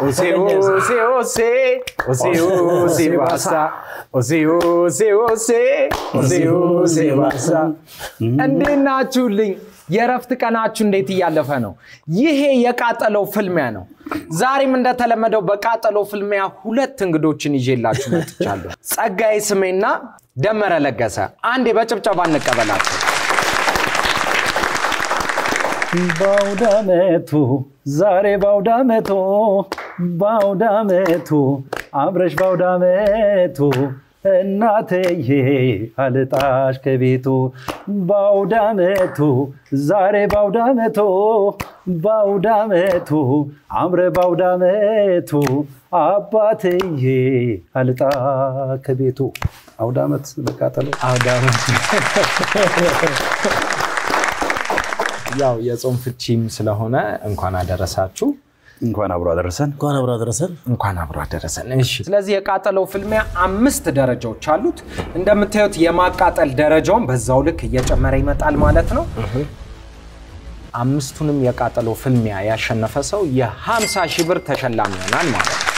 ኦሴ ኦሴ ኦሴ ኦሴ ኦሴ ባሳ ኦሴ ኦሴ ኦሴ ኦሴ ኦሴ ባሳ እንዴት ናችሁልኝ? የእረፍት ቀናችሁ እንዴት እያለፈ ነው? ይሄ የቃጠለው ፍልሚያ ነው። ዛሬም እንደተለመደው በቃጠለው ፍልሚያ ሁለት እንግዶችን ይዤላችሁ መጥቻለሁ። ጸጋዬ ስሜና ደመረ ለገሰ። አንዴ በጭብጨባ እንቀበላቸው። በአውዳመቱ ዛሬ በአውዳመቱ በአውዳመቱ አብረሽ በአውዳመቱ እናትዬ አልጣሽ ከቤቱ በአውዳመቱ ዛሬ በአውዳመቱ በአውዳመቱ አምረ በአውዳመቱ አባትዬ አልጣ ከቤቱ አውዳመት መቃጠሉ ያው የጾም ፍቺም ስለሆነ እንኳን አደረሳችሁ። እንኳን አብሮ አደረሰን። እንኳን አብሮ አደረሰን። እንኳን አብሮ አደረሰን። እሺ፣ ስለዚህ የቃጠለው ፍልሚያ አምስት ደረጃዎች አሉት። እንደምታዩት የማቃጠል ደረጃውን በዛው ልክ እየጨመረ ይመጣል ማለት ነው። አምስቱንም የቃጠለው ፍልሚያ ያሸነፈ ሰው የ50 ሺህ ብር ተሸላሚ ይሆናል ማለት ነው።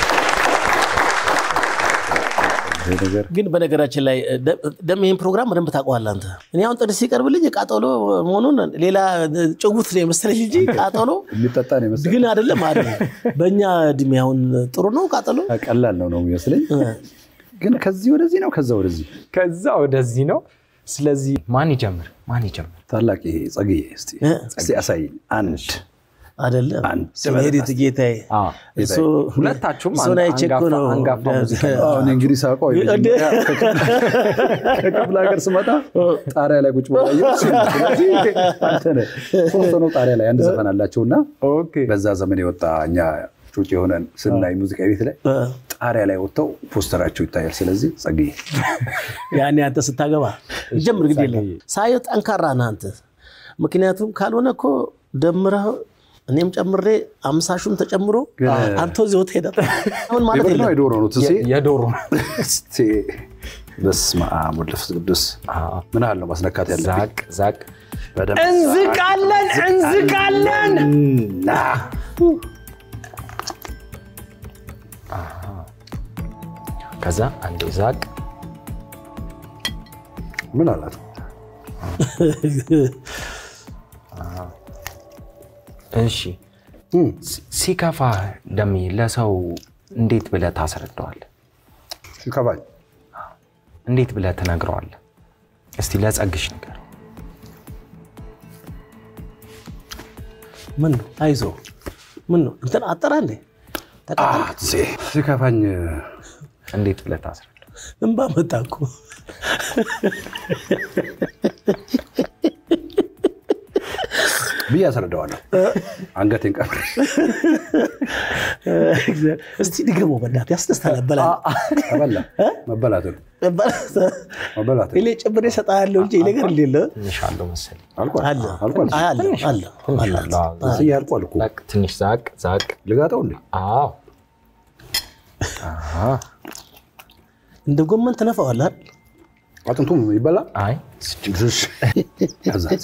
ይሄ ነገር ግን በነገራችን ላይ ደም ይህን ፕሮግራም በደንብ ታውቀዋለህ አንተ። እኔ አሁን ጥርስ ሲቀርብልኝ ቃጠሎ መሆኑን ሌላ ጭውት ነው የመሰለኝ እንጂ ቃጠሎ የሚጠጣ ነው የመሰለኝ። ግን አይደለም አለ። በእኛ እድሜ አሁን ጥሩ ነው ቃጠሎ። ቀላል ነው ነው የሚመስለኝ። ግን ከዚህ ወደዚህ ነው ከዛ ወደዚህ ከዛ ወደዚህ ነው። ስለዚህ ማን ይጀምር? ማን ይጀምር? ታላቅ ይሄ ጸግዬ እስቲ እ? እስቲ አሳይኝ አንድ አይደለም አንድ ሄዲት ጌታዬ አዎ፣ እሱ ሁለታችሁም እሱን አይቼ እኮ ነው አንጋፋ ሙዚቀኛ አዎ፣ እኔ እንግዲህ ሳውቀው የመጀመሪያ ከክፍለ ሀገር ስመጣ ጣሪያ ላይ ቁጭ ብሎ አየሁት። ስለዚህ አንተ ነህ። ሶስት ሆነው ጣሪያ ላይ አንድ ዘፈን አላቸው እና ኦኬ። በዛ ዘመን የወጣ እኛ ጩጭ የሆነን ስናይ ሙዚቃ ቤት ላይ ጣሪያ ላይ ወጥተው ፖስተራቸው ይታያል። ስለዚህ ጸግዬ ያኔ አንተ ስታገባ ጀምር ግድ የለም ሳየው ጠንካራ ነህ አንተ። ምክንያቱም ካልሆነ እኮ ደምረህ እኔም ጨምሬ አምሳሹም ተጨምሮ አንተ እዚህ ወጥ ሄዳል። አሁን ማለት የበግ ነው የለም የዶሮ ነው ትሴ የዶሮ እስቲ በስመ አብ ወወልድ ወመንፈስ ቅዱስ ምን ያህል ነው ማስነካት ያለ ዛቅ ዛቅ በደንብ እንዝቃለን እንዝቃለን። ና ከዛ አንዴ ዛቅ ምን አላት እሺ ሲ- ሲከፋ ደሜ ለሰው እንዴት ብለህ ታስረዳዋለህ? ሲከፋኝ እንዴት ብለህ ትነግረዋለህ? እስቲ ለጸግሽ ነገር ምን ነው አይዞ ምን ነው እንትን አጠራ እንዴ ተቃጠል ትሴ ሲከፋኝ እንዴት ብለህ ታስረዳዋለህ? እንባ መጣ እኮ ብዬ አስረዳዋለሁ። አንገቴን ቀብሬ እስቲ ድገመው በእናትህ ያስደስታል በላ ተበላ መበላት ነው መበላት ነው። እኔ ጨምሬ እሰጥሃለሁ እንጂ ይሄ ነገር እንዴት ነው ትንሽ አለው መሰለኝ። አልቋል አለ አልቋል አለ አለ ትንሽ አለው። አዎ፣ ዛቅ፣ ትስዬ አልቋል እኮ ዛቅ፣ ትንሽ ዛቅ ዛቅ። ልጋጠው እንዴ አዎ እንደ ጎመን ትነፋዋለህ አይደል? አጥንቱም ይበላል አይ ሽሽ ያዛት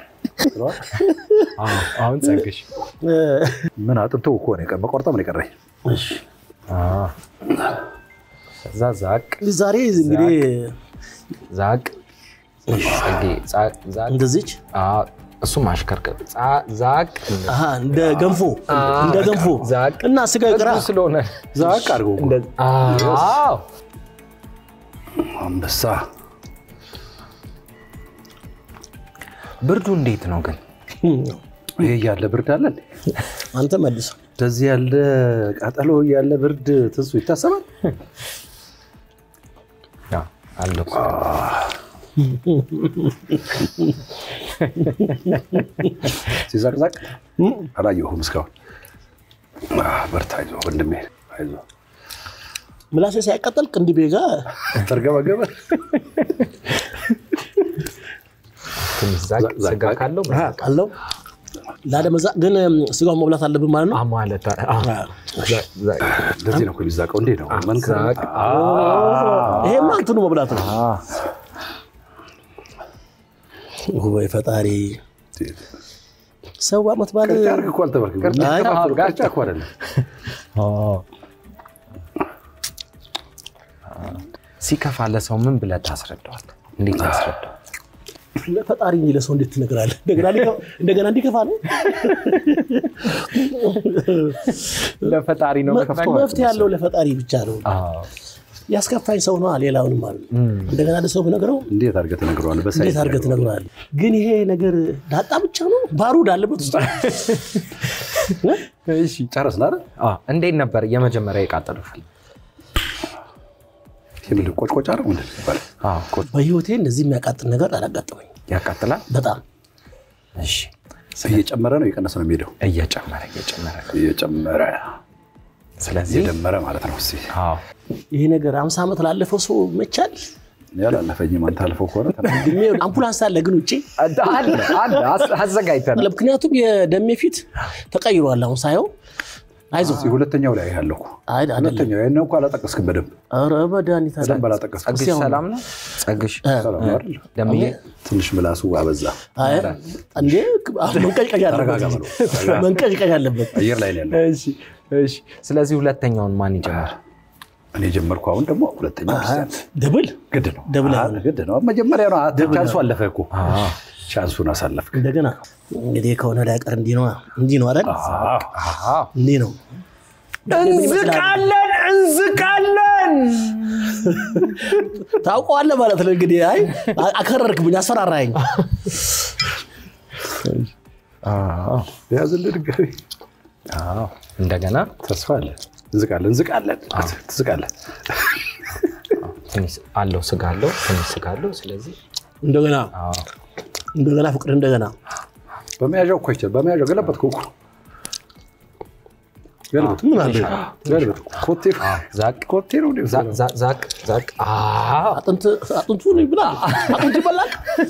አዎ፣ አሁን ጸግሽ ምን አጥንቱ እኮ ነው የቀረ መቆርጠም ነው የቀረኝ እሺ አዎ። ከዛ ዛቅ ዛሬ እንግዲህ ዛቅ ጸጌ ዛቅ ዛቅ እንደዚች አዎ፣ እሱ ማሽከርከር ዛ- ዛቅ አሃ እንደ ገንፎ እንደ ገንፎ ዛቅ እና ስጋ ቅራ ህጉ ስለሆነ ዛቅ አድርገው እኮ። እንደ- አዎ አንበሳ ብርዱ እንዴት ነው ግን? ይሄ ያለ ብርድ አለ እንዴ? አንተ መልስ እንደዚህ ያለ ቃጠሎ ያለ ብርድ ትንሱ ይታሰባል። አዎ፣ አለ እኮ። ሲዛቅዛቅ አላየሁም እስካሁን። አህ፣ በርታ፣ አይዞህ ወንድሜ፣ አይዞህ። ምላሴ ሳይቀጠል ቅንድቤ ጋር ተርገበገበ ትንሽ ዛቅ ዛቅ፣ ስጋ ዛቅ። ካለው መዛቅ አለው ላለመዛ ግን ስጋውን መብላት አለብን ማለት ነው። አ- ማለት አዎ። ዛቅ፣ ዛቅ። እንደዚህ ነው እኮ የሚዛቀው። እንዴ ነው መንከር ዛቅ። ይሄማ እንትኑ መብላት ነው። አዎ። ወይ ፈጣሪ ሰው ዓመት በዓል ቅርጫ አድርግ እኮ አልተባልክም። ቅርጫ- የሚከፋፈሉ ቅርጫ- ቅርጫ እኮ አይደለም። ሲከፋ ለሰው ምን ብለህ ታስረዳዋል? እንዴት ያስረዳዋል? ለፈጣሪ እንጂ ለሰው እንዴት ትነግራለህ? እንደገና ሊከ- እንደገና እንዲከፋ ነው። ለፈጣሪ ነው ከፍተው መፍትሄ ያለው ለፈጣሪ ብቻ ነው። ያስከፋኝ ሰው ነው፣ ሌላውንም ማለት ነው። እንደገና ለሰው ብነግረው እንዴት አድርገህ ትነግረዋለህ? በሳይንስ እንዴት አድርገህ ትነግረዋለህ? ግን ይሄ ነገር ዳጣ ብቻ ነው፣ ባሩድ አለበት ውስጥ እሺ ጨረስን አይደል? አዎ። እንዴት ነበር የመጀመሪያ የቃጠለው ፊልም? ይሄ ምንድን ቆጭቆጫ ነው ምንድን ነው የሚባለው? አዎ፣ ቁ- በህይወቴ እንደዚህ የሚያቃጥል ነገር አላጋጠመኝ። ያቃጥላል። በጣም እሺ እየጨመረ ነው እየቀነሰ ነው የሚሄደው? እየጨመረ እየጨመረ ነው። እየጨመረ ስለዚህ እየደመረ ማለት ነው። እስኪ አዎ ይሄ ነገር አምሳ ዓመት ላለፈው ሰው መቻል ያላለፈኝም አንተ አልፈው ከሆነ ተናገር። ድሜ አምቡላንስ አለ ግን ውጭ አለ አለ አስ- አዘጋጅተናል። ምክንያቱም የደሜ ፊት ተቀይሯል። አሁን ሳየው አይዞህ እስኪ ሁለተኛው ላይ ያለው እኮ አይ አይደለም። ሁለተኛው ያን እኮ አላጠቀስክም በደንብ ኧረ መድኃኒት አለ። በደንብ አላጠቀስክም። ጸግሽ ሰላም ነው? ጸግሽ ሰላም ነው አይደል? ደምዬ ትንሽ ምላሱ አበዛ። አይ እንዴ አሁን መንቀጭቀጭ ተረጋጋ አለበት። በለው። መንቀጭቀጭ አለበት። አየር ላይ ነው ያለው። እሺ እሺ። ስለዚህ ሁለተኛውን ማን ይጀምር? እኔ ጀመርኩ። አሁን ደግሞ ሁለተኛው ክርስቲያን ደብል ግድ ነው ደብል አ- ግድ ነው። መጀመሪያ ነው አ- ቻንሱ አለፈ እኮ ቻንሱን አሳለፍክ። እንደገና እንግዲህ ከሆነ ላይ ቀር እንዲህ ነው እንዲህ ነው አይደል? አዎ እንዲህ ነው እንዝቃለን እንዝቃለን። ታውቀዋለህ ማለት ነው እንግዲህ። አይ አከረርክብኝ፣ አስፈራራኝ። አዎ ያዝልህ ድጋሚ አዎ። እንደገና ተስፋ አለ። እንዝቃለን እንዝቃለን ትዝቃለን። ትንሽ አለው ስጋ አለው ትንሽ ስጋ አለው። ስለዚህ እንደገና አዎ እንደገና ፍቅር እንደገና በመያዣው እኮ ይችላል። በመያዣው ገለበጥከው እኮ ገልበጥ ምን አለ ገልበጥ። ኮቴ ዛቅ ኮቴ ነው እንዴ? ዛቅ ዛቅ ዛቅ ዛቅ። አዎ አጥንት አጥንቱ ነው ብላ አጥንቱ ይበላል።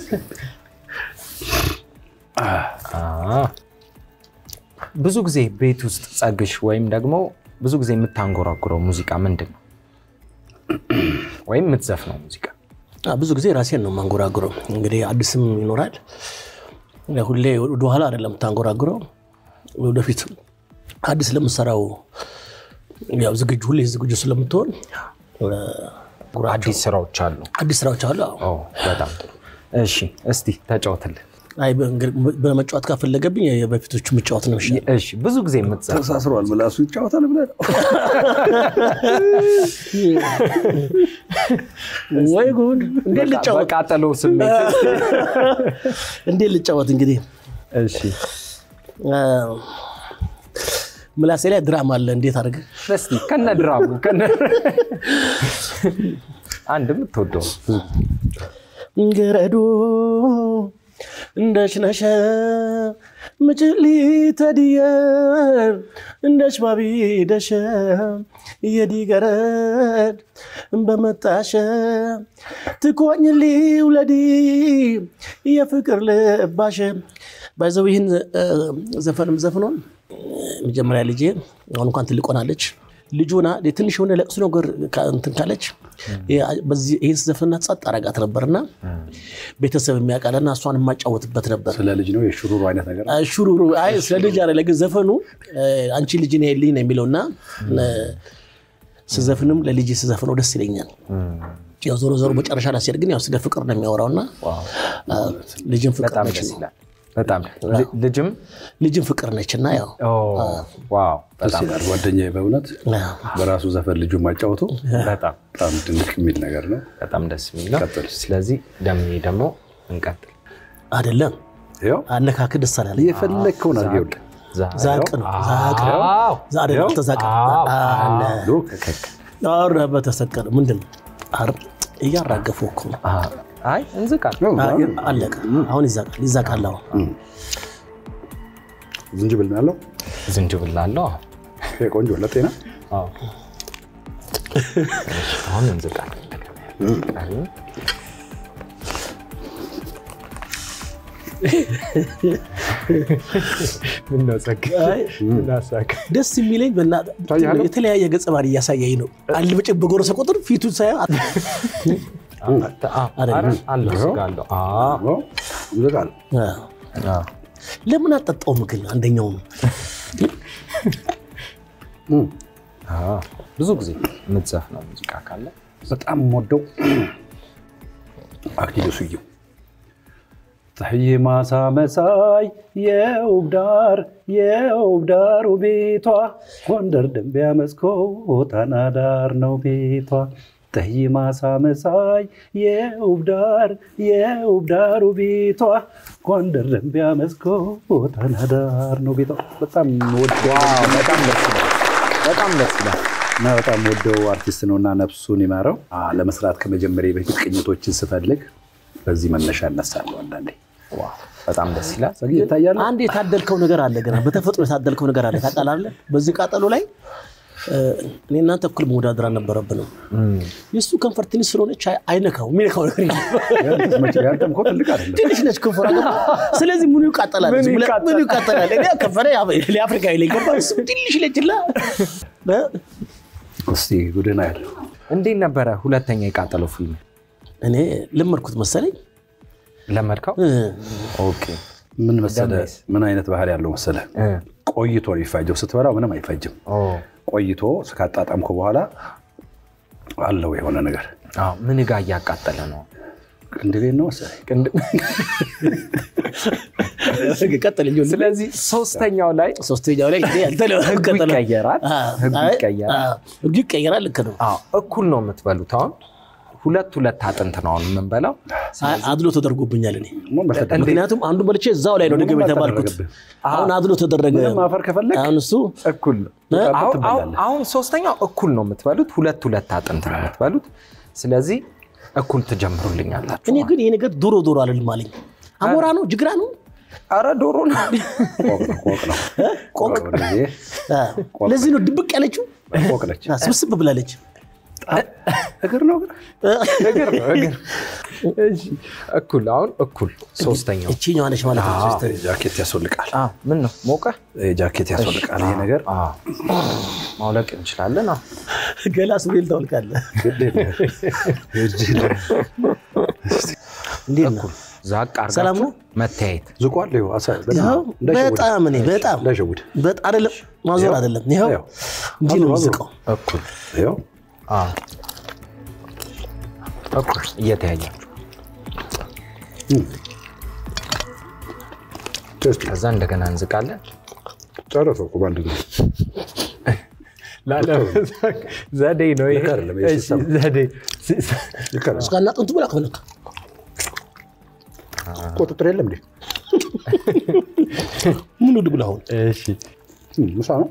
አዎ። ብዙ ጊዜ ቤት ውስጥ ጸግሽ ወይም ደግሞ ብዙ ጊዜ የምታንጎራጉረው ሙዚቃ ምንድን ነው? ወይም የምትዘፍነው ሙዚቃ አ፣ ብዙ ጊዜ ራሴን ነው የማንጎራጉረው። እንግዲህ አዲስም ይኖራል። ያው ሁሌ ወደኋላ አይደለም የምታንጎራጉረው፣ ወደፊት አዲስ ለምሰራው ያው ዝግጁ ሁሌ ዝግጁ ስለምትሆን እ፣ አዲስ ስራዎች አሉ። አዲስ ስራዎች አሉ። አዎ። ኦ፣ በጣም ጥሩ። እሺ እስቲ ተጫወትልን። አይ በእንግዲህ በመጫወት ካፈለገብኝ በፊቶቹ መጫወት ነው ይሻላል። እሺ ብዙ ጊዜ የምትዘፍነው ተሳስሯል። ምላሱ ይጫወታል ብለህ ነው። ወይ ጉድ! እንዴት ልጫወት በቃጠሎ ስሜት እንዴት ልጫወት እንግዲህ እሺ እ፣ ምላሴ ላይ ድራማ አለ። እንዴት አድርገህ እስቲ ከነ ድራሙ ከነ አንድ የምትወደው ገረዶ እንደሽነሸ ምጭሊ ተድየ እንደሽ ባቢ ደሸ የዲገረድ በመጣሸ ትኮኝሊ ውለዲ የፍቅር ልባሸ ባይዘው ይህን እ፣ ዘፈንም ዘፍኖን መጀመሪያ ልጄ አሁን እንኳን ትልቅ ሆናለች። ልጁና ትንሽ የሆነ ለቅሶ ነገር ካ- እንትን ካለች በዚህ ይህን ስዘፍንና ጸጥ አረጋት ነበርና ቤተሰብ የሚያውቃልና እሷን የማጫወትበት ነበር። ስለ ልጅ ነው የሽሩሩ አይነት ነገር አይ ሹሩሩ አይ ስለ ልጅ አይደለ ግን ዘፈኑ እ፣ አንቺ ልጅ ነው ልኝ ነው የሚለውና እ፣ ስዘፍንም ለልጅ ስዘፍነው ደስ ይለኛል። ያው ዞሮ ዞሮ መጨረሻ ላይ ሲሄድ ግን ያው ስለ ፍቅር ነው የሚያወራውና እ፣ ልጅም ፍቅር በጣም ነች ደስ ይላል። በጣም ል- ልጅም ልጅም ፍቅር ነች እና ያው ኦ፣ ዋው ደስ በጣም ይላል። ጓደኛዬ በእውነት በራሱ ዘፈን ልጁ ማጫወቱ በጣም በጣም ድንቅ የሚል ነገር ነው። በጣም ደስ የሚል ነው። ቀጥል። ስለዚህ ደሜ ደግሞ እንቀጥል። አይደለም ይኸው አነካክ ደስ አላለኝ። የፈለግከውን አድርገህ ይኸውልህ። ዛቅ ነው ዛቅ ነው አዎ። ዛሬ ተዛቀ አዎ። አለ ሉክ ኧረ በተሰቀለ ምንድን ነው አር እያራገፉ እኮ ነው። አዎ። አይ እንዝቃል። ነው፣ አይ፣ አለቀ። አሁን ይዛቃል ይዛቃል። አሁን ዝንጅብል ነው ያለው። ዝንጅብል አለው። ይሄ ቆንጆ ለጤና አዎ። አሁን እንዝቃል። ምነው ጸግ አይ፣ ምናሳቅ ደስ የሚለኝ በእናትህ ታያለህ? የተለያየ ገጸ ባህሪ እያሳየኝ ነው። አንድ ብጭ በጎረሰ ቁጥር ፊቱን ሳየው አት- አለው ስጋ አለው። አዎ። አዎ፣ ይዘጋል። አዎ። ለምን አጠጣውም ግን አንደኛው ነው አዎ፣ ብዙ ጊዜ የምትዘፍነው ሙዚቃ ካለ በጣም የምወደው አክሊሉ ስዩም ፀሐይ ማሳ መሳይ የውብ ዳር የውብ ዳሩ ቤቷ ጎንደር ደንቢያ መስኮት ጣና ዳር ነው ቤቷ ፀሐይ ማሳ መሳይ የውብ ዳር የውብ ዳሩ ቤቷ ጎንደር ደንቢያ መስኮት ጣና ዳር ነው ቤቷ በጣም ወደው በጣም ደስ ይላል። በጣም ደስ ይላል። እና በጣም ወደው አርቲስት ነው እና ነፍሱን ይማረው። አ፣ ለመስራት ከመጀመሪያ በፊት ቅኝቶችን ስፈልግ በዚህ መነሻ እነሳለሁ። አንዳንዴ ዋው፣ በጣም ደስ ይላል። ጸግዬ ይታያል። አንድ የታደልከው ነገር አለ ገና በተፈጥሮ የታደልከው ነገር አለ ታውቃለህ በዚህ ቃጠሎ ላይ እ፣ እኔ እናንተ እኩል መወዳደር አልነበረብንም የእሱ ከንፈር ትንሽ ስለሆነች አይ- አይነካው የሚነካው ነገር የለም። ያንተም እኮ ትልቅ አይደለም። ትንሽ ነች ከንፈሯ ገባ ስለዚህ ምኑ ይቃጠላል ምኑ ይቃጠላል? ምኑ ይቃጠላል እኔ ከንፈሬ ለአፍሪካዊ ላይ ገባ እሱ ትንሽ ነችላ እስቲ ጉድና ያለው እንዴት ነበረ ሁለተኛ የቃጠለው ፊልም እኔ ለመድኩት መሰለኝ ለመድከው? እ፣ ኦኬ ምን መሰለ፣ ደምስ? ምን አይነት ባህል ያለው መሰለ፣ እ፣ ቆይቶ ነው የሚፋጀው። ስትበላው ምንም አይፈጅም። ኦ፣ ቆይቶ ስካጣጣምኩ በኋላ አለው የሆነ ነገር አዎ፣ ምን ጋ እያቃጠለ ነው? ቅንድቤን ነው መሰለኝ። ቅንድ- ቀጥል እንጂ ስለዚህ ሶስተኛው ላይ ሶስተኛው ላይ እንግዲህ ያልተለ- ህጉ ቀጠለ። ይቀየራል። አ፣ ህጉ አይ፣ ይቀየራል። አ፣ ህጉ ይቀየራል። ልክ ነው። አዎ፣ እኩል ነው የምትበሉት። አሁን ሁለት ሁለት አጥንት ነው አሁን የምንበላው። አይ፣ አድሎ ተደርጎብኛል እኔ ምን በፈለግ- ምክንያቱም አንዱ በልቼ እዛው ላይ ነው ምንም ድግም የተባልኩት። አልተደረገብህም። አሁን አድሎ ተደረገ። ምንም አፈር ከፈለግ አሁን እሱ እኩል ነው። እ? አሁን- ትበላለህ። አሁን- አሁን ሶስተኛው እኩል ነው የምትበሉት። ሁለት ሁለት አጥንት ነው የምትበሉት። ስለዚህ እኩል ትጀምሩልኛላችሁ። እኔ ግን ይሄ ነገር ዶሮ ዶሮ አልልም አለኝ። አሞራ ነው ጅግራ ነው አረ ዶሮ ነው። ቆቅ ነው፣ ቆቅ ነው። ቆቅ። ወደዚህ አ፣ ለዚህ ነው ድብቅ ያለችው ቆቅ ነች። አ፣ ስብስብ ብላለች። እግር ነው እግር እግር ነው እግር። እሺ፣ እኩል አሁን እኩል ሶስተኛው እቺኛዋ ነች ማለት ነው። ሶስት ጃኬት ያስወልቃል። አ፣ ምን ነው ሞቀ? ጃኬት ያስወልቃል። ይሄ ነገር አ፣ ማውለቅ እንችላለን። አዎ። ገላ ሱሪል ታወልቃለህ። ግድ የለም። እጅ ላይ እንዴት ነው? ዛቅ ሰላም አርጋችሁ ነው? መተያየት ዝቋል። ይኸው አሳ- ይኸው እንዳይሸውድ። በጣም እኔ በጣም እንዳይሸውድ። በጣም አይደለም ማዞር አይደለም። ይኸው ይኸው። እንዲህ ነው አዙር፣ አዙር። የሚዝቀው። እኩል ይኸው አ፣ እኩል እየተያያችሁ ቴስት ከዛ እንደገና እንዝቃለን። ጨረሰው እኮ በአንድ ጊዜ። ዘዴ ነው ይሄ። ልክ አይደለም ይሄ እሺ፣ ሲስተም። ዘዴ ልክ አይደል? እስካና ጥንቱ ብላ ከፈለክ ቁጥጥር የለም እንዴ? ምን ውድ ብለህ አሁን እሺ እም፣ ምሳ ነው።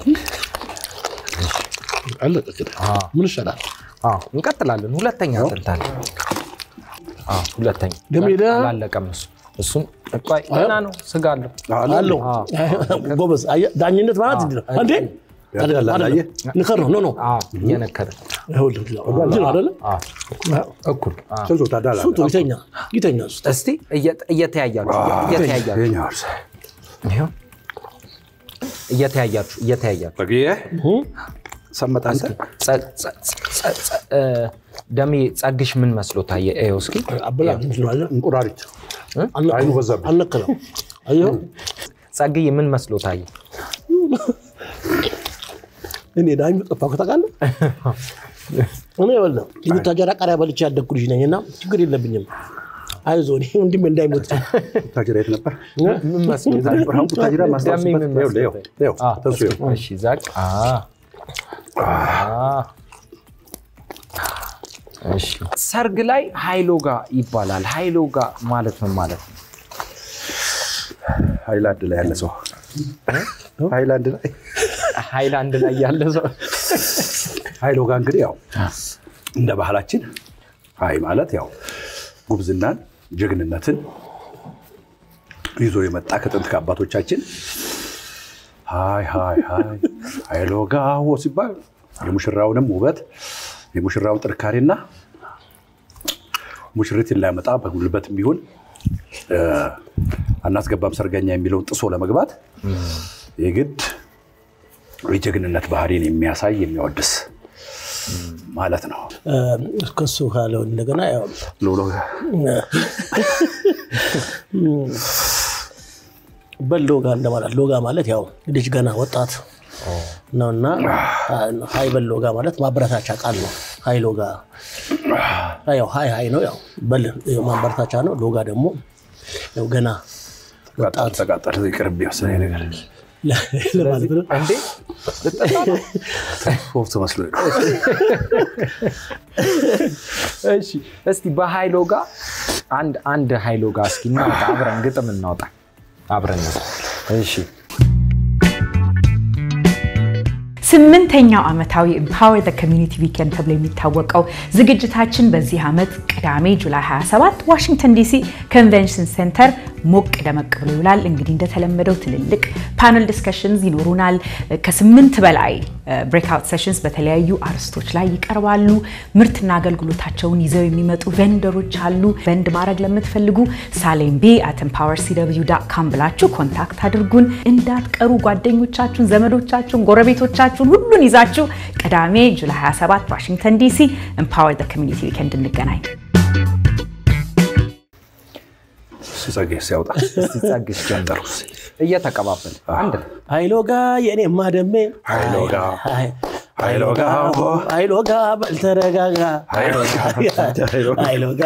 አለቀ። ምን ይሻላል? አዎ እንቀጥላለን። ሁለተኛ አጥንታል። አዎ ሁለተኛ ደሜ ደ- አላለቀም። እሱ እሱን ቆይ ገና ነው ስጋ አለው። አለው ጎበዝ። አየህ፣ ዳኝነት ማለት እንዲህ ነው። አንዴ ያዳላል፣ አይደለም፣ አየህ? ንከር ነው ኖ ኖ አዎ እየነከረ ይኸውልህ፣ እንዲህ ነው አይደለ? አዎ እኩል አዎ። ስንቱ ታዳላለህ? ስንቱ ይተኛ ይተኛ እሱ። እስቲ እየ- እየተያያችሁ እየተያያችሁ ይኸኛው እርስ። ይኸው እየተያያችሁ እየተያያችሁ በግዬ ሰመጠ አንተ ጸ- ጸ- ጸ- ጸ- እ፣ ደሜ ጸግሽ ምን መስሎ ታየ? ይኸው እስኪ አበላ እንትን ነው አየህ? እንቁራሪት አልነካ- አይኑ በዛብህ። አልነካለው። አየኸው? ጸግዬ ምን መስሎ ታየ? እኔ ዳኙ ጠፋሁ ታውቃለህ። እኔ ይኸውልህ የቡታጀራ ቃሪያ በልቼ ያደግኩ ልጅ ነኝ እና ችግር የለብኝም። አይዞህ እኔ ወንድሜ እንዳይሞት ቡታጅራ የት ነበር? ምን መስሎ ታየ? ብርሃን ቡታጅራ ደሜ ማስታወስበት ምን መስሎ ይኸውልህ፣ ታየ? ይኸው፣ ይኸው፣ ተንሱ ይኸው። እሺ ዛቅ አ አ እሺ ሰርግ ላይ ሃይሎጋ ይባላል። ሃይሎጋ ማለት ምን ማለት ነው? ሃይላንድ ላይ ያለ ሰው ሃይላንድ ላይ ሃይላንድ ላይ ያለ ሰው ሀይሎ ጋር እንግዲህ ያው እንደ ባህላችን ሀይ ማለት ያው ጉብዝናን ጀግንነትን ይዞ የመጣ ከጥንት ከአባቶቻችን ሀይ ሀይ ሀይ ሀይሎ ጋዎ ሲባል የሙሽራውንም ውበት የሙሽራውን ጥንካሬና ሙሽሪትን ላያመጣ በጉልበትም ቢሆን እ፣ አናስገባም ሰርገኛ የሚለውን ጥሶ ለመግባት የግድ የጀግንነት ባህሪን የሚያሳይ የሚያወድስ ማለት ነው። ከሱ ካለው እንደገና ያው ሎሎ በል ሎጋ እንደማለት ሎጋ ማለት ያው ልጅ ገና ወጣት ነውና ሀይ በል ሎጋ ማለት ማበረታቻ ቃል ነው። ሀይ ሎጋ ያው ሀይ ሀይ ነው ያው በል ማበረታቻ ነው። ሎጋ ደግሞ ያው ገና ተቃጠል ተቃጠል ይቅርብ የወሰነ ነገር ለማለት ነው። እንዴ ልጠጣ ነው? ሶፍት መስሎ ነው። እሺ እስቲ በሀይሎ ጋር አንድ አንድ ሀይሎ ጋር እስኪ እናውጣ፣ አብረን ግጥም እናውጣ አብረን ነው። እሺ ስምንተኛው ዓመታዊ ኤምፓወር ዘ ኮሚኒቲ ዊኬንድ ተብሎ የሚታወቀው ዝግጅታችን በዚህ ዓመት ቅዳሜ ጁላይ 27 ዋሽንግተን ዲሲ ኮንቬንሽን ሴንተር ሞቅ ደመቅ ብሎ ይውላል። እንግዲህ እንደተለመደው ትልልቅ ፓነል ዲስከሽንስ ይኖሩናል። ከስምንት በላይ ብሬክአውት ሴሽንስ በተለያዩ አርስቶች ላይ ይቀርባሉ። ምርትና አገልግሎታቸውን ይዘው የሚመጡ ቬንደሮች አሉ። ቬንድ ማድረግ ለምትፈልጉ ሳሌምቤ አት ኤምፓወር ሲደብዩ ዳት ካም ብላችሁ ኮንታክት አድርጉን። እንዳትቀሩ ጓደኞቻችሁን፣ ዘመዶቻችሁን፣ ጎረቤቶቻችሁን ሁሉን ይዛችሁ ቅዳሜ ጁላይ 27 ዋሽንግተን ዲሲ ኤምፓወር ዘ ኮሚኒቲ ዊኬንድ እንገናኝ። እሱ ጸጋዬ ሲያውጣ እስቲ ጸግሽ ጀምሩ እየተቀባበል አንድ ላይ ሀይሎጋ የኔማ ደሜ ሀይሎጋ ሀይሎጋ ሀይሎጋ በልተረጋጋ ሀይሎጋ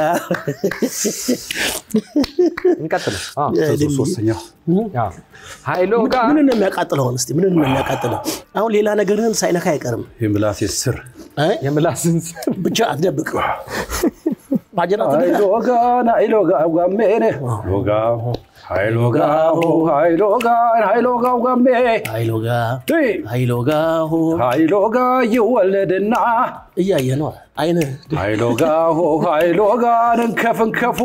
እንቀጥል። አዎ፣ ሶስተኛው አዎ። ሀይሎ ጋር ምን ነው የሚያቃጥለውን? እስኪ ምን ነው የሚያቃጥለው? አሁን ሌላ ነገርህን ሳይነካ አይቀርም። የምላሴ ስር አይ የምላስን ስም ብቻ አትደብቅ። ማጀራት ሀይሎጋ ናይሎጋ ጓሜኔ ሎጋ ሀይሎጋ ሀይሎጋ ሀይሎጋ ጓሜ ሀይሎጋ ሀይሎጋ ሆ ሀይሎጋ ይወለድና እያየ ነው አይነ ሀይሎጋ ሆ ሀይሎጋ እንከፍ እንከፉ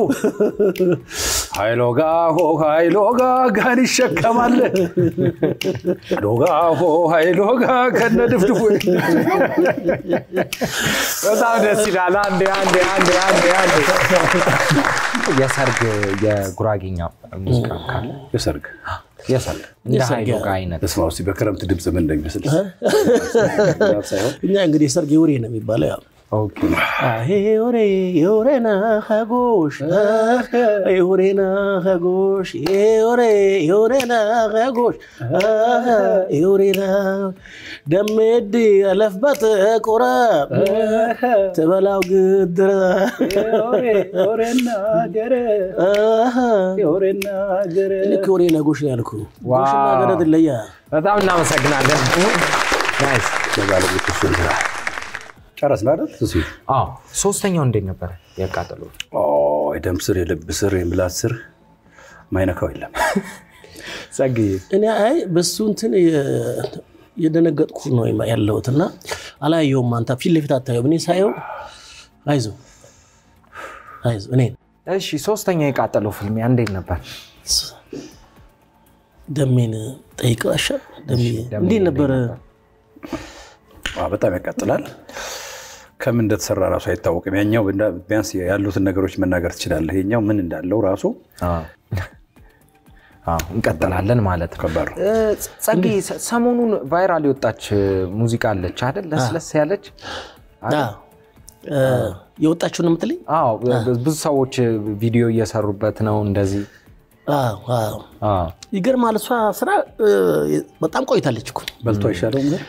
ሀይሎጋ ሆ ሀይሎጋ ጋን ይሸከማል ሎጋ ሆ ሀይሎጋ ከነ ድፍድፉ በጣም ደስ ይላል። አንዴ አንዴ አንዴ አንዴ አንዴ የሰርግ የጉራጌኛ ሙዚቃ ካለ የሰርግ የሰርግ እንደ የሰርግ ሀይሎ ጋር አይነት በስመ አብ እስኪ በክረምት ድምፅ ምን እንደሚመስል ሳይሆን እኛ እንግዲህ የሰርግ የውሬ ነው የሚባለው ያው ኦኬ ዮሬ ዮሬና ኸጎሽ ዮሬና ኸጎሽ ዮሬ ዮሬና ኸጎሽ ዮሬና ደሜዲ አለፍበት ቁረ ትበላው ግድረ ልክ ዮሬና ጎሽ ነው ያልኩ ጎሽና ገረድ ለያ በጣም እናመሰግናለን። ናይስ። ለባለቤት እሱ ይላል ጨረስን አይደል? እሱ አዎ ሶስተኛው እንዴት ነበር ያቃጠሉ? ኦ የደም ስር፣ የልብ ስር፣ የምላስ ስር ማይነካው የለም። ጸግዬ እኔ አይ በሱ እንትን የደነገጥኩ ነው ያለሁት እና አላየውም። አንተ ፊት ለፊት አታየውም። እኔ ሳየው አይዞ አይዞ እኔ እሺ ሶስተኛው የቃጠለው ፍልሚያ እንዴት ነበር? ደሜን ጠይቀው አሻል ደሜ ደሜ እንዴት ነበረ? አ፣ በጣም ያቃጥላል። ከምን እንደተሰራ ራሱ አይታወቅም። ያኛው እንዳ- ቢያንስ ያሉትን ነገሮች መናገር ትችላለህ። ይኛው ምን እንዳለው ራሱ አዎ። አዎ፣ እንቀጥላለን ማለት ነው። ከባድ ነው። እ፣ ጸግዬ ሰ- ሰሞኑን ቫይራል የወጣች ሙዚቃ አለች አይደል? ለስለስ ያለች አ፣ እ፣ የወጣችውን ነው የምትለኝ? አዎ፣ ብዙ ሰዎች ቪዲዮ እየሰሩበት ነው እንደዚህ። አዎ፣ አዎ። አዎ። ይገርማል። እሷ ስራ እ፣ በጣም ቆይታለች እኮ በልቶ አይሻለውም ግን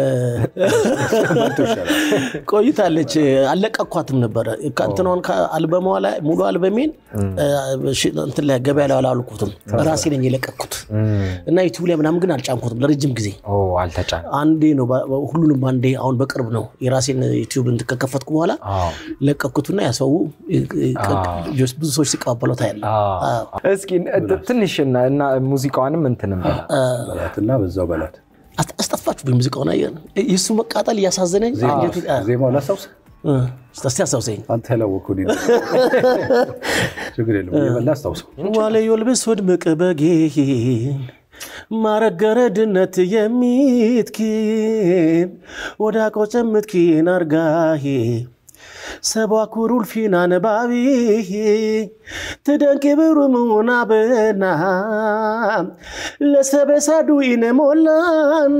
ቆይታለች። አለቀኳትም ነበረ ከእንትኗን ከአልበሟ ላይ ሙሉ አልበሜን ሽ- እንትን ላይ ገበያ ላይ አላልኩትም ራሴ ነኝ የለቀኩት እና ዩቲዩብ ላይ ምናምን ግን አልጫንኩትም ለረጅም ጊዜ ኦ አልተጫነ። አንዴ ነው ባ- ሁሉንም አንዴ አሁን በቅርብ ነው የራሴን ዩቲዩብ እንትን ከከፈትኩ በኋላ አዎ። ለቀኩትና ያሰው ብዙ ሰዎች ሲቀባበለው ታያለ አዎ። እስኪ እ- ትንሽ እና- እና ሙዚቃዋንም እንትንም በላ። በላትና በዛው በላት። አስጠፋችሁ ሙዚቃውን አየህ የእሱ መቃጠል እያሳዘነኝ አንጀቴ- አ- ዜማው ላስታውስ እ፣ እስቲ አስታውሰኝ አንተ ያላወቅኩ እኔ ነኝ። ችግር የለውም እየበላ አስታውሰው። ዋለዮ ልብስ ወድምቅ በጌን ማረገረድነት የሚትኪን ወዳ ቆጨምትኪን አርጋሄ ሰቧ ኩሩልፊን አነባቢ ትደንቂ ብሩሙና በና ለሰበሳዱ ኢነ ሞላና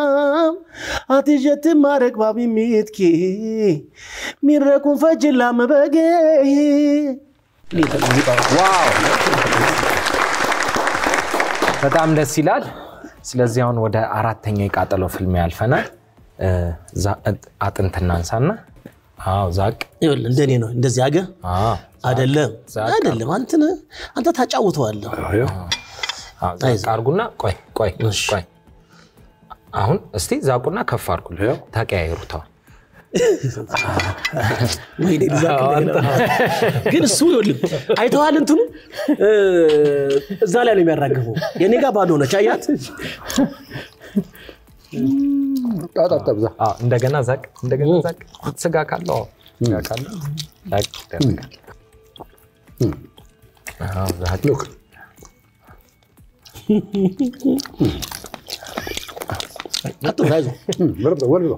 አትጀት ማረግ ባቢ ሚትኪ ሚረቁን ፈጅላ መበጌ ዋው በጣም ደስ ይላል። ስለዚህ አሁን ወደ አራተኛው የቃጠሎ ፍልሚያ ያልፈናል። እ፣ ዛ- አጥንት እናንሳና አዎ ዛቅ ይኸውልህ እንደኔ ነው እንደዚህ አገ አዎ፣ አይደለም ዛቅ። አይደለም አንተ ነህ- አንተ ታጫውተዋለህ ይኸው አዎ፣ ዛቅ አርጉና ቆይ ቆይ ቆይ አሁን እስቲ ዛቁና ከፍ አርጉ ይኸው። ተቀያይሩታል ወይኔ ልዛቅ እንደገና። ግን እሱ ይኸውልህ አይተዋል እንትኑ እ፣ እዛ ላይ ነው የሚያራግፈው የኔ ጋር ባዶ ነች አያት ጠብዛ አዎ፣ እንደገና ዛቅ እንደገና ዛቅ ስጋ ካለው አዎ፣ ስጋ ካለው ዛቅ ይደረጋል። አዎ፣ ዛቅ አትፍራ አይዞህ ወርዶ ወርዶ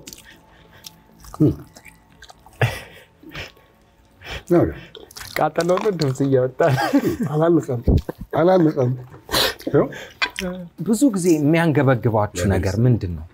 ቃጠሎ ነው ድምፅ እያወጣ አላለቀም አላለቀም። ይኸው ብዙ ጊዜ የሚያንገበግባችሁ ነገር ምንድን ነው?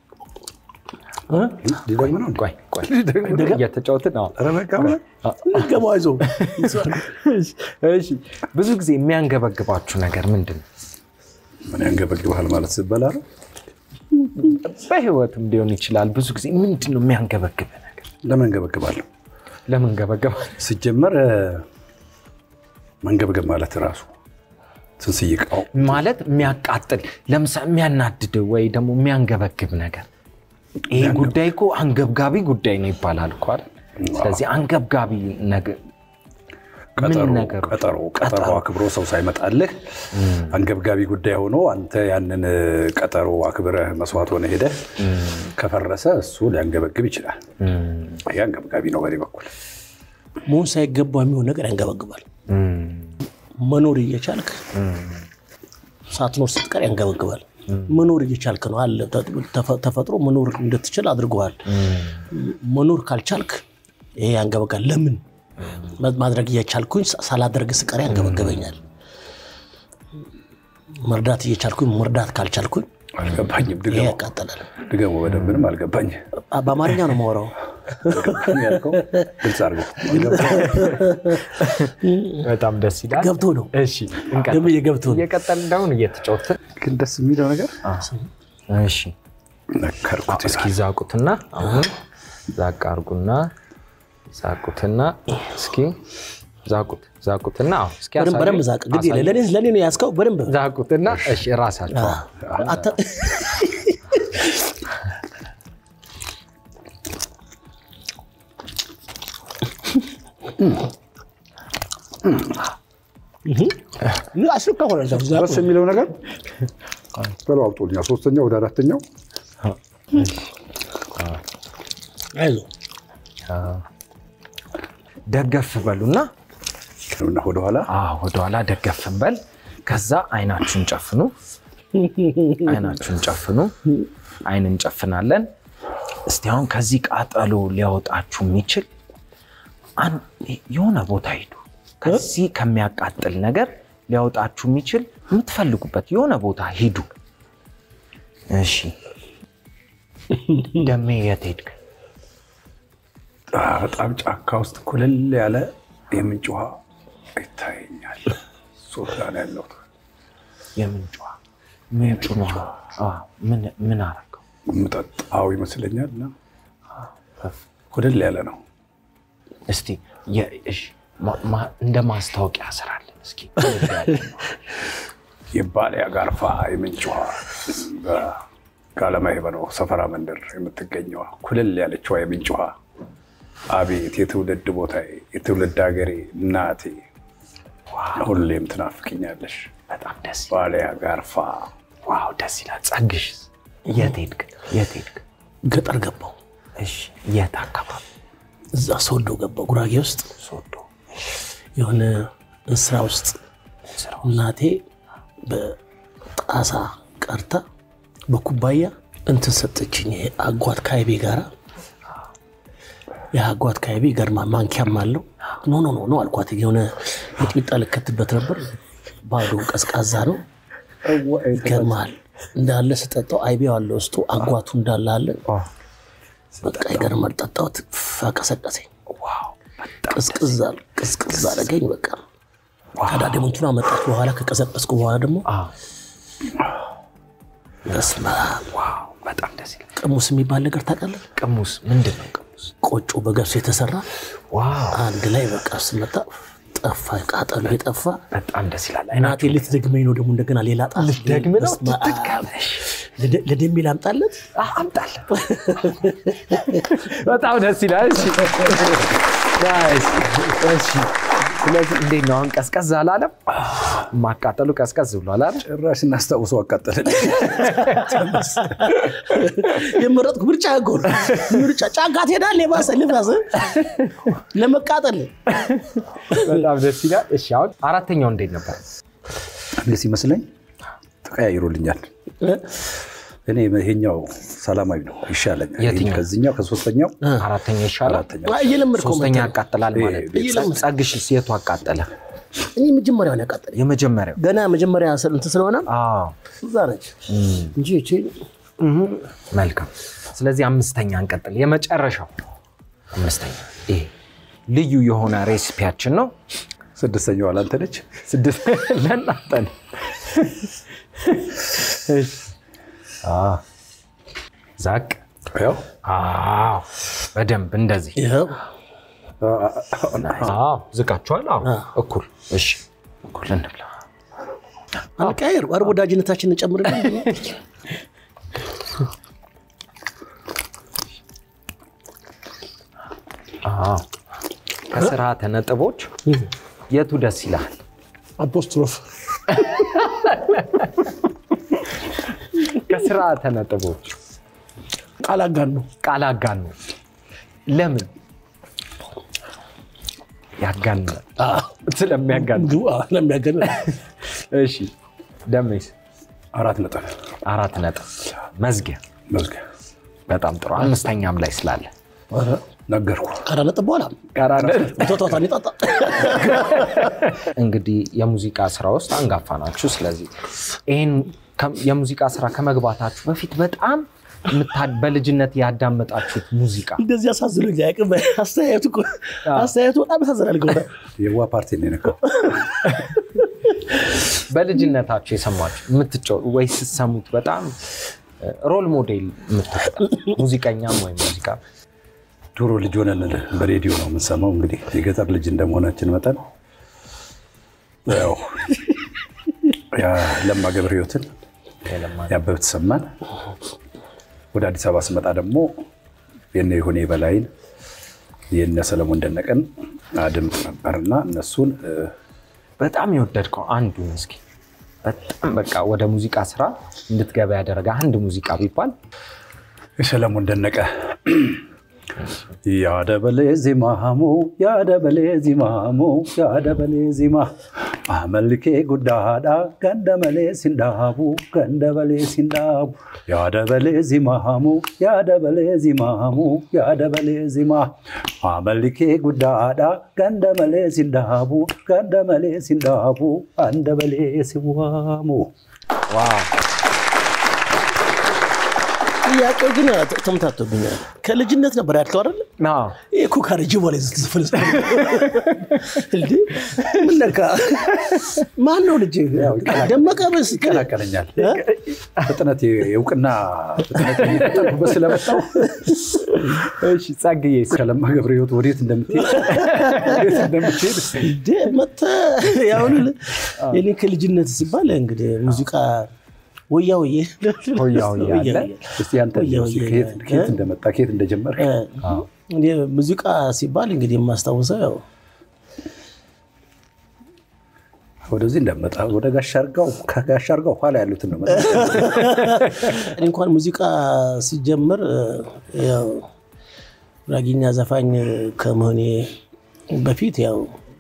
ሊደግም ነው። ቆይ ቆይ እየተጫወትን ነው። ኧረ በቃ ገባ አይዞህ እሺ ብዙ ጊዜ የሚያንገበግባችሁ ነገር ምንድን ነው? ምን ያንገበግብሃል ማለት ስበላ ነው። በህይወትም ሊሆን ይችላል። ብዙ ጊዜ ምንድን ነው የሚያንገበግብ ነገር? ለምን እንገበግባለሁ? ለምን ገበገባ? ሲጀመር እ፣ መንገብገብ ማለት ራሱ ስንስይቃው ማለት የሚያቃጥል ለምሳሌ የሚያናድድ ወይ ደግሞ የሚያንገበግብ ነገር ይሄ ጉዳይ እኮ አንገብጋቢ ጉዳይ ነው ይባላል እኮ አይደል? ስለዚህ አንገብጋቢ ነገር ምን ቀጠሮ ነገሮች? ቀጠሮ ቀጠሮ አክብሮ ሰው ሳይመጣልህ አንገብጋቢ ጉዳይ ሆኖ አንተ ያንን እ፣ ቀጠሮ አክብረህ መስዋዕት ሆነ ሄደህ ከፈረሰ እሱ ሊያንገበግብ ይችላል። ይሄ አንገብጋቢ ነው በኔ በኩል። መሆን ሳይገባ የሚሆን ነገር ያንገበግባል መኖር እየቻልክ ሳትኖር ስትቀር ያንገበግባል መኖር እየቻልክ ነው አለ ተፈ- ተፈጥሮ መኖር እንድትችል አድርገዋል መኖር ካልቻልክ ይሄ ያንገበጋል ለምን ማድረግ እየቻልኩኝ ሳላደርግ ስቀር ያንገበገበኛል መርዳት እየቻልኩኝ መርዳት ካልቻልኩኝ አልገባኝም። ይሄ ድገመው ያቃጠላል ድገመው፣ በደንብ ምንም አልገባኝም። አ- በአማርኛ ነው የማወራው ያልከው ግልጽ አድርገው። በጣም ደስ ይላል። ገብቶ ነው እሺ እንቀጥል። ደምዬ ገብቶ ነው እየቀጠል እንደሁን እየተጫወትን ግን ደስ የሚለው ነገር እሺ ነከርኩት እስኪ ይላል። ዛቁትና አሁን ዛቅ አርጉና ዛቁትና እስኪ ዛቁት ዛቁትና አሁን እስኪ በደንብ አሳዩ። በደንብ ዛቅ ግድ የለ አሳዩ። ለእኔ ለእኔ ነው ያዝከው በደንብ ዛቁትና እሺ ራሳቸው አታ- ይህ አስር ከሆነ ዛቁ። ደስ የሚለው ነገር ተለዋውጦልኛል። ሶስተኛው ወደ አራተኛው አይዞህ ደገፍ በሉና እና ወደኋላ አዎ ወደኋላ ደገፍ በል። ከዛ አይናችሁን ጨፍኑ። አይናችሁን ጨፍኑ። አይን እንጨፍናለን። እስቲ አሁን ከዚህ ቃጠሎ ሊያወጣችሁ የሚችል አን- የሆነ ቦታ ሂዱ። ከዚህ ከሚያቃጥል ነገር ሊያወጣችሁ የሚችል የምትፈልጉበት የሆነ ቦታ ሂዱ። እሺ ደሜ የት ሄድክ? አ- በጣም ጫካ ውስጥ ኩልል ያለ የምንጭ ውሃ ይታየኛል። ሶት ጋር ነው ያለሁት። የምንጭ ውሃ ምንጩን ውሃ አዎ፣ ምን ምን አረገው? የምጠጣው ይመስለኛል እና ኩልል ያለ ነው። እስቲ የ- እሺ፣ ማ- ማ- እንደ ማስታወቂያ ስራለን እስኪ የባሊያ ጋርፋ የምንጭ ውሃ በጋለማይ በነው ሰፈራ መንደር የምትገኘዋ ኩልል ያለችዋ የምንጭ ውሃ አቤት የትውልድ ቦታዬ፣ የትውልድ ሀገሬ፣ እናቴ ሁሌም ትናፍቅኛለሽ። በጣም ደስ ይላል። ባሊያ ጋርፋ ዋው ደስ ይላል። ጸግሽ የት ሄድክ? የት ሄድክ? ገጠር ገባው እሺ የት አካባቢ? እዛ ሶዶ ገባው ጉራጌ ውስጥ ሶዶ የሆነ እንስራ ውስጥ ስራው እናቴ በጣሳ ቀርታ በኩባያ እንትን ሰጠችኝ። ይሄ አጓት ካይቤ ጋራ የአጓት ካይቤ ይገርማል። ማንኪያም አለው። ኖ ኖ ኖ ኖ አልኳት። የሆነ ሚጥሚጣ ልከትበት ነበር። ባዶ ቀዝቃዛ ነው። ይገርማል። እንዳለ ስጠጣው አይቤው አለ ውስጡ አጓቱ እንዳለ አለ። በቃ ይገርማል። ጠጣሁት፣ ፈቀሰቀሰኝ። ቅዝቅዝ አለ ቅዝቅዝ አደረገኝ። በቃ ከዳ ደግሞ እንትኗ መጣች። በኋላ ከቀዘቀዝኩ በኋላ ደግሞ በስመ አብ። ዋው በጣም ደስ ይላል። ቅሙስ የሚባል ነገር ታውቃለህ? ቅሙስ ምንድን ነው? ቅሙስ ቆጮ በገብስ የተሰራ ዋው አንድ ላይ በቃ ስመጣ ጠፋ፣ ቃጠሎ የጠፋ በጣም ደስ ይላል። እናቴ ልትደግመኝ ነው ደግሞ እንደገና ሌላ ጣ ልትደግም ነው? በስመ አብ። ትትጋበሽ። ለደ- ለደሜ ላምጣለት አምጣለን። በጣም ደስ ይላል። እሺ ናይስ። እሺ ስለዚህ እንዴት ነው አሁን? ቀዝቀዝ አላለም? ማቃጠሉ ቀዝቀዝ ብሏል አይደል? ጭራሽ እናስታውሰው አቃጠለን። የመረጥኩ ምርጫ እኮ ነው። ምርጫ ጫጋ ትሄዳለህ፣ የባሰ ልባስ ለመቃጠል በጣም ደስ ይላል። እሺ አሁን አራተኛው እንዴት ነበር? እኔ ሲመስለኝ ተቀያይሮልኛል። እኔ ይሄኛው ሰላማዊ ነው ይሻለኛል። የትኛው? ከዚህኛው ከሶስተኛው አራተኛ ይሻላል። አራተኛው እየለመድከው ሶስተኛ መተህ። ያቃጥላል ማለት ነው። ጸግሽ የቱ አቃጠለ? እኔ መጀመሪያውን ያቃጠለኝ የመጀመሪያው ገና መጀመሪያ እንትን ስለሆነ አዎ እዛ ነች እንጂ እቺ መልካም። ስለዚህ አምስተኛ እንቀጥል። የመጨረሻው አምስተኛ ይሄ ልዩ የሆነ ሬሲፒያችን ነው። ስድስተኛው አላንተ ነች። ስድስት ለእናንተ ነው። እሺ። አዎ። ዛቅ ያው አዎ፣ በደንብ እንደዚህ ይኸው አዎ፣ ዝቃችኋል። አዎ፣ እኩል እሺ፣ እኩል እንብላ። አንቀያየር አርብ ወዳጅነታችንን ጨምርልን። አዎ። ከስርዓተ ነጥቦች የቱ ደስ ይላል? አፖስትሮፍ ከስርዓተ ነጥቦች ቃል አጋን ነው። ቃል አጋኑ። ለምን ያጋንናል? ስለሚያጋን። ለሚያገን እሺ ደሜስ አራት ነጥብ አራት ነጥብ መዝጊያ። መዝጊያ በጣም ጥሩ። አምስተኛም ላይ ስላለ ነገርኩ። ከአራት ነጥብ በኋላ ቶቶታን ይጣጣ እንግዲህ የሙዚቃ ስራ ውስጥ አንጋፋ ናችሁ። ስለዚህ ይህን ከ- የሙዚቃ ስራ ከመግባታችሁ በፊት በጣም የምታ- በልጅነት ያዳመጣችሁት ሙዚቃ እንደዚህ አሳዝኖኝ አያውቅም። አስተያየቱ እኮ አስተያየቱ በጣም ያሳዝናል። ገሆነ የዋ ፓርቲ ነው የነካው። በልጅነታችሁ የሰማችሁ የምትጫው ወይ ስትሰሙት በጣም ሮል ሞዴል የምትወጣ ሙዚቀኛም ወይም ሙዚቃ ድሮ ልጅ ሆነን በሬዲዮ ነው የምንሰማው። እንግዲህ የገጠር ልጅ እንደመሆናችን መጠን ያው ያ ለማ ገብረ ሕይወትን ያበበ ተሰማን ወደ አዲስ አበባ ስመጣ ደግሞ የነ ይሁኔ በላይን የነ ሰለሞን ደነቀን አድምጥ ነበርና እነሱን እ፣ በጣም የወደድከው አንዱን እስኪ በጣም በቃ ወደ ሙዚቃ ስራ እንድትገባ ያደረገ አንድ ሙዚቃ ቢባል የሰለሞን ደነቀ ያደበሌ ዚማሙ ያደበሌ ዚማሙ ያደበሌ ዚማ አመልኬ ጉዳዳ ገንደመሌ ሲንዳቡ ገንደበሌ ሲንዳቡ ያደበሌ ዚማሙ ያደበሌ ዚማሙ ያደበሌ ዚማ አመልኬ ጉዳዳ ገንደመሌ ሲንዳቡ ገንደመሌ ሲንዳቡ አንደበሌ ሲዋሙ ዋው ጥያቄው ግን ተምታቶብኛል። ከልጅነት ነበር ያልከው አይደል? አዎ። ይህ እኮ ካረጀ በኋላ ስትዘፈን እንዴ ምን ነካ? ማን ነው ልጅ? ደመቀ በስ ይቀላቀለኛል። ፍጥነት የእውቅና ፍጥነት እየፈጠንኩበት ስለመጣው እሺ ጸግዬ ከለማ ገብረ ሕይወት ወዴት እንደምትሄድ ወዴት እንደምትሄድ እስኪ እንዴ መተህ ያሁን የኔ ከልጅነት ሲባል እንግዲህ ሙዚቃ ወያ ወዬ ሆያ ሆያ አለ። እስኪ አንተ ወያ እስኪ ወያ ከየት ከየት እንደመጣ ከየት እንደጀመር እኔ ሙዚቃ ሲባል እንግዲህ የማስታውሰው ያው ወደዚህ እንደመጣ ወደ ጋሽ አርጋው ከጋሽ አርጋው ኋላ ያሉትን ነው መጣ። እኔ እንኳን ሙዚቃ ሲጀምር ያው ጉራጌኛ ዘፋኝ ከመሆኔ በፊት ያው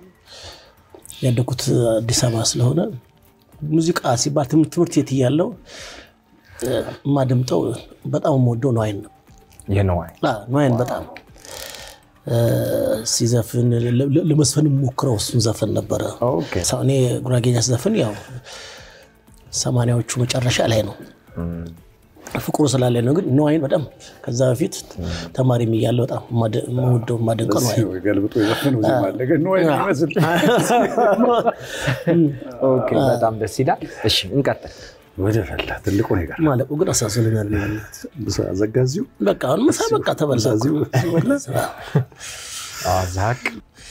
ያደኩት አዲስ አበባ ስለሆነ ሙዚቃ ሲባል ትምህርት ትምህርት ቤት እያለሁ የማደምጠው በጣም የምወደው ነዋይን ነው። የነዋይ አዎ፣ ነዋይን በጣም እ፣ ሲዘፍን ለ- ለ- ለመስፈን ሞክረው እሱን ዘፈን ነበረ። ኦኬ። ሰው- እኔ ጉራጌኛ ስዘፍን ያው ሰማንያዎቹ መጨረሻ ላይ ነው ፍቅሩ ስላለ ነው። ግን ነዋይን በጣም ከዛ በፊት ተማሪም እያለሁ በጣም የማደ- የምወደው የማደንቀው ነዋይ ነው። ገልብጦ የዘፈነው ዜማ አለ ግን ነው የሚመስል ኦኬ፣ በጣም ደስ ይላል። እሺ እንቀጥል። ወደ ፈላ ትልቁ ነገር ማለቁ ግን አሳዝኖኛል። ዘጋ እዚሁ በቃ አሁን ምሳ በቃ ተበላ እኮ። ዛቅ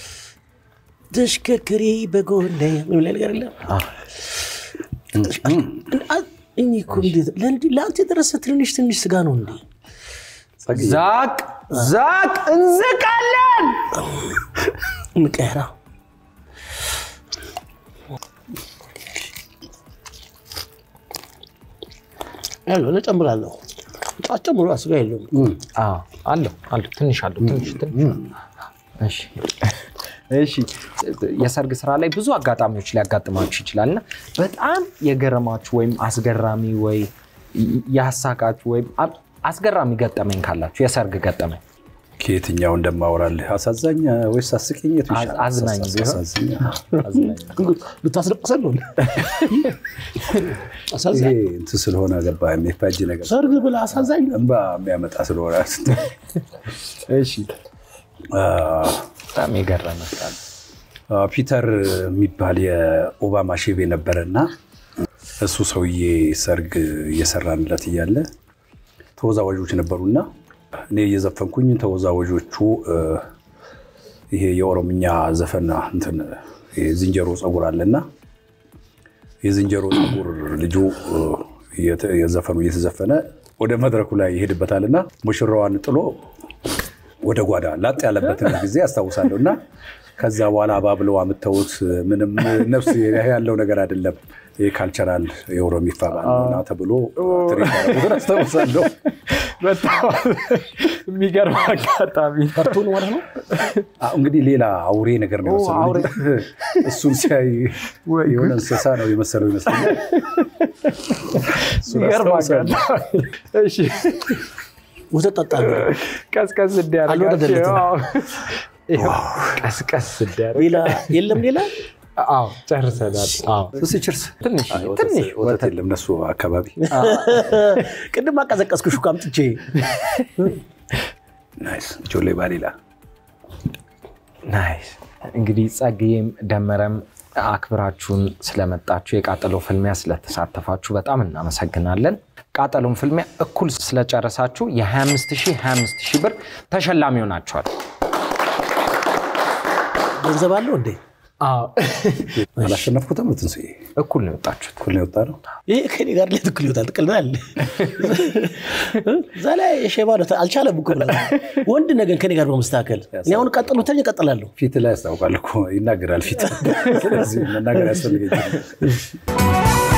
ተሽከርክሪ በጎኔ የሚል ነገር የለም። እኔ እኮ እንዴት ለእንዲህ ለአንተ የደረሰ ትንሽ ትንሽ ስጋ ነው እንዴ? ዛቅ ዛቅ እንዝቃለን። እንቀራ ያለው እጨምራለሁ። አጨምሮ ስጋ የለውም። አዎ፣ አለው አለው ትንሽ አለው ትንሽ ትንሽ እሺ እሺ የሰርግ ስራ ላይ ብዙ አጋጣሚዎች ሊያጋጥማችሁ ይችላል እና በጣም የገረማችሁ ወይም አስገራሚ ወይ ያሳቃችሁ ወይም አ- አስገራሚ ገጠመኝ ካላችሁ የሰርግ ገጠመኝ ከየትኛው እንደማወራልህ አሳዛኝ ወይስ አስቂኝ? የቱ ይሻላል? አዝናኝ ቢሆን። አሳዛኝ። አዝናኝ። ልታስለቅሰን ነው። ይሄ አሳዛኝ እንትን ስለሆነ ገባ የሚፋጅ ነገር ሰርግ ብላ አሳዛኝ ነው። እንባ የሚያመጣ ስለሆነ እሺ በጣም የገረመ ካለ አ፣ ፒተር የሚባል የኦባማ ሼፍ የነበረ እና እሱ ሰውዬ ሰርግ እየሰራንለት እያለ ተወዛዋዦች ነበሩና እኔ እየዘፈንኩኝ ተወዛዋዦቹ እ፣ ይሄ የኦሮምኛ ዘፈን እንትን ይሄ ዝንጀሮ ፀጉር አለና የዝንጀሮ ፀጉር ልጁ እ፣ እየተ- የዘፈኑ እየተዘፈነ ወደ መድረኩ ላይ ይሄድበታልና ሙሽራዋን ጥሎ ወደ ጓዳ ላጥ ያለበትን ጊዜ አስታውሳለሁ እና ከዛ በኋላ አባብለው አምተውት ምንም ነፍስ ያለው ነገር አይደለም። ይህ ካልቸራል የኦሮሚፋ ባህል ነውና ተብሎ ትርኢት ያደረጉትን አስታውሳለሁ። በጣም የሚገርም አጋጣሚ ነው። ፈርቶ ነው ማለት ነው። አዎ፣ እንግዲህ ሌላ አውሬ ነገር ነው የመሰለው አውሬ። ልጁ። እሱን ሲያይ ወይ የሆነ እንስሳ ነው የመሰለው ይመስለኛል። እሱን የሚገርም አስታውሳለሁ። አጋጣሚ እሺ ወተት ጠጣ እንግዲህ። ቀስቀስ እንዲያደርጋቸው አልወረደለትም። አዎ። ይኸው ቀስቀስ እንዲያደርግ ሌላ የለም ሌላ አዎ ጨርሰናል። አዎ እስኪ ችርስ። ትንሽ አይ፣ ወተት- ትንሽ ወተት የለም እነሱ አካባቢ። ቅድም አቀዘቀዝኩሽ እኮ አምጥቼ ናይስ ጆሌ ባሌላ ናይስ። እንግዲህ ጸግዬም ደመረም አክብራችሁን ስለመጣችሁ የቃጠሎ ፍልሚያ ስለተሳተፋችሁ በጣም እናመሰግናለን። ቃጠሎን ፍልሚያ እኩል ስለጨረሳችሁ የ25 ሺህ 25 ሺህ ብር ተሸላሚ ሆናችኋል። ገንዘብ አለው እንዴ? አላሸነፍኩትም። ትንስዬ እኩል ነው የወጣችሁት። እኩል ነው የወጣ ነው። ይህ ከኔ ጋር ላይ ትክክል ይወጣል። ትቅልናል እዛ ላይ የሼባ ነው አልቻለም እኮ ብላ ወንድ ነገር ከኔ ጋር በመስተካከል እኔ አሁን ቀጥሉ ተኝ እቀጥላለሁ። ፊት ላይ ያስታውቃል እኮ ይናገራል ፊት። ስለዚህ መናገር ያስፈልገኛል።